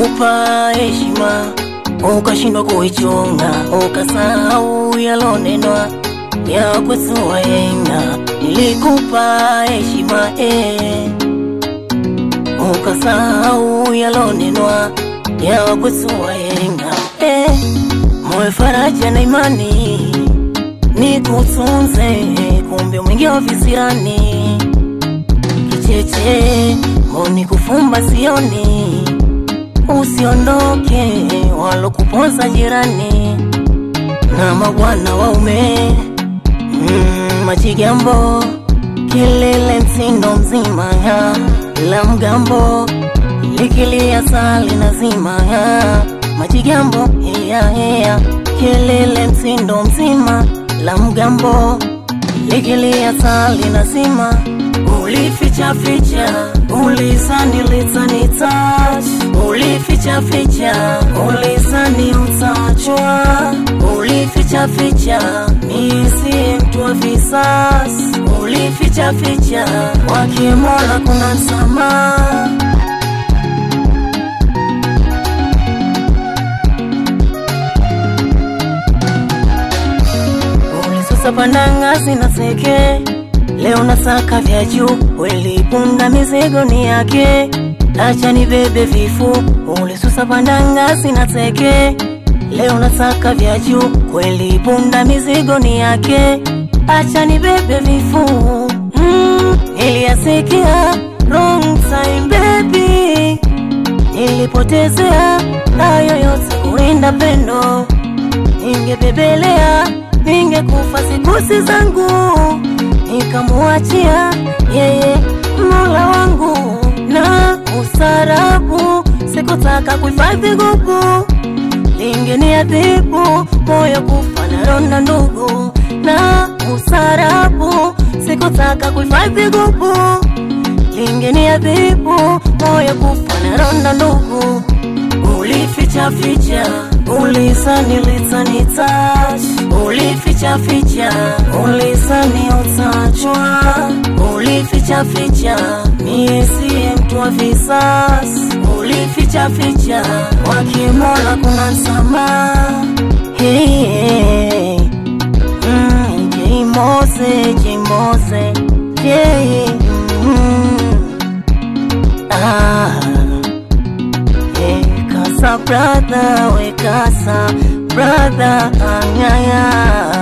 Nilikupa heshima ukashindwa kuichunga, ukasahau yalonenwa ya kwetu wahenga. Nilikupa heshima eh, ukasahau yalonenwa ya kwetu wahenga eh, moyo faraja na imani nikutunze, kumbe mwingi wa visirani kicheche mboni kufumba sioni, usiondoke walokuponza jirani na mabwana waume mm, majigambo kilele msindo mzima ya la mgambo likilia sali nazima ya majigambo heya heya kilele msindo mzima la mgambo likilia sali nazima ulificha ficha ulizani litani touch ulificha ficha ulizani utachwa ulificha ficha misi mtu wa visasi ulificha ficha wakimola kuna msamaha ulisusa pandangazi na seke leo nasaka vya juu welipunda mizigo ni yake acha nibebe vifu ulisusa pandangazi na teke leo nasaka vya juu kweli punda mizigo ni yake acha nibebe vifu mm, niliyasikia wrong time baby nilipotezea hayo yote kuinda pendo ningebebelea ningekufa sikusi zangu nikamuachia yeye mola wangu na usarabu sikutaka kuhifadhi gugu lingeniadhibu moyo kufa na ronda ndugu na usarabu sikutaka kuhifadhi gugu lingeniadhibu moyo kufa na ronda ndugu ulificha ficha ulizani litani touch ulificha ficha ulizani utachwa ulificha ficha miesi mtu wa visasi ulificha ficha wakimola kuna msamaha hey, hey. mm, jimose jimose hey, mm, ah. Hey, kasa brother, we kasa brother, anyaya